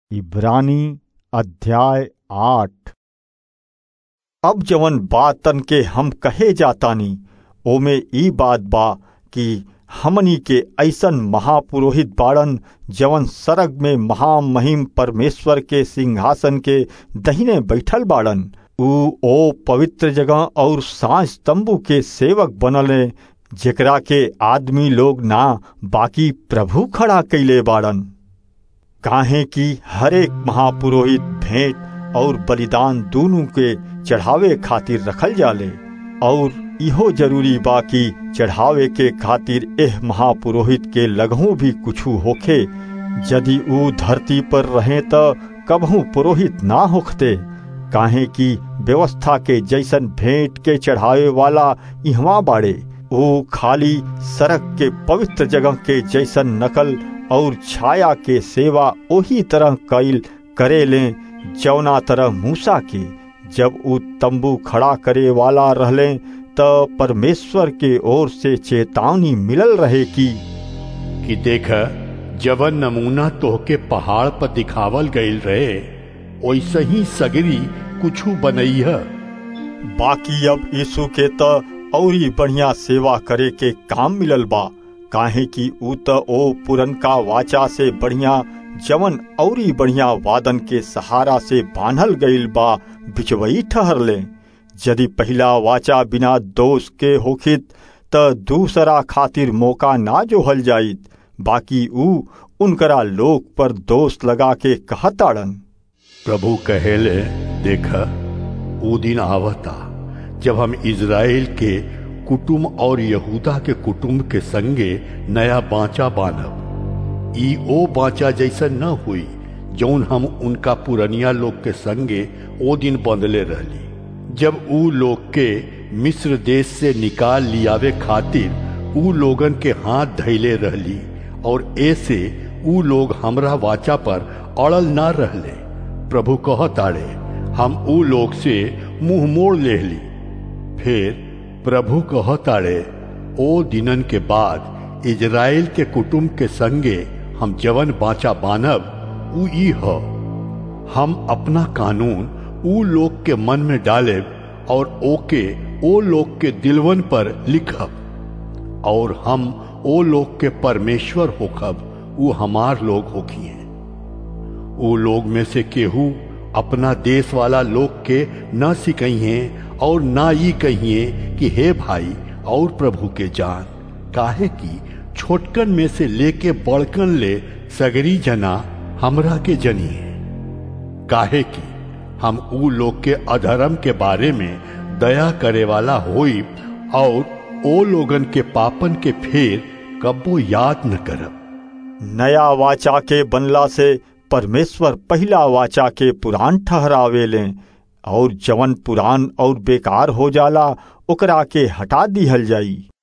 इब्रानी अध्याय आठ अब जवन बातन के हम कहे जातानी ओमे ई बात बा कि हमनी के ऐसन महापुरोहित बाड़न जवन सरग में महामहिम परमेश्वर के सिंहासन के दहिने बैठल बाड़न ऊ ओ पवित्र जगह और सांझ तंबू के सेवक बनले जेकरा के आदमी लोग ना बाकी प्रभु खड़ा कैले बाड़न काहे कि हरेक महापुरोहित भेंट और बलिदान दोनों के चढ़ावे खातिर रखल जाले और इहो जरूरी बा कि चढ़ावे के खातिर एह महापुरोहित के लगहू भी कुछू होखे यदि ऊ धरती पर रहे त कबहू पुरोहित ना होखते काहे कि व्यवस्था के जैसन भेंट के चढ़ावे वाला इहवा बाड़े वो खाली सड़क के पवित्र जगह के जैसन नकल और छाया के सेवा ओही तरह कैल करे ले जौना तरह मूसा के जब ऊ तंबू खड़ा करे वाला रहले त परमेश्वर के ओर से चेतावनी मिलल रहे कि कि देख जवन नमूना तोहके पहाड़ पर दिखावल गईल रहे वैसे ही सगरी कुछू बनैह बाकी अब यीशु के त औरी बढ़िया सेवा करे के काम मिलल बा काहे कि ऊ त ओ पुरनका वाचा से बढ़िया जवन औरी बढ़िया वादन के सहारा से बांधल गईल बा बिचवई ठहरले यदि पहला वाचा बिना दोष के होखित त दूसरा खातिर मौका ना जोहल जाइत बाकी ऊ उनकरा लोक पर दोष लगा के कहताड़न प्रभु कहेले देख ऊ दिन आवता जब हम इज़राइल के कुटुम और यहूदा के कुटुम के संगे नया बाचा बांधब ई ओ बाचा जैसा न हुई जौन हम उनका पुरनिया लोग के संगे ओ दिन बंधले रहली जब ऊ लोग के मिस्र देश से निकाल लियावे खातिर ऊ लोगन के हाथ धैले रहली और ऐसे ऊ लोग हमरा वाचा पर अड़ल ना रहले प्रभु कहताड़े हम ऊ लोग से मुंह मोड़ लेहली फिर प्रभु कहताड़े ओ दिनन के बाद इज़राइल के कुटुम के संगे हम जवन बाचा बानब ऊ ई ह हम अपना कानून ऊ लोग के मन में डालेब और ओके ओ लोग के दिलवन पर लिखब और हम ओ लोग के परमेश्वर होखब ऊ हमार लोग होखिए ऊ लोग में से केहू अपना देश वाला लोग के न सिकहिए और ना ये कहिए कि हे भाई और प्रभु के जान काहे कि छोटकन में से लेके बड़कन ले सगरी जना हमरा के जनिए काहे कि हम ऊ लोग के अधर्म के बारे में दया करे वाला होई और ओ लोगन के पापन के फेर कब्बो याद न करब नया वाचा के बनला से परमेश्वर पहला वाचा के पुराण ठहरावे लें और जवन पुरान और बेकार हो जाला ओकरा के हटा दिहल जाई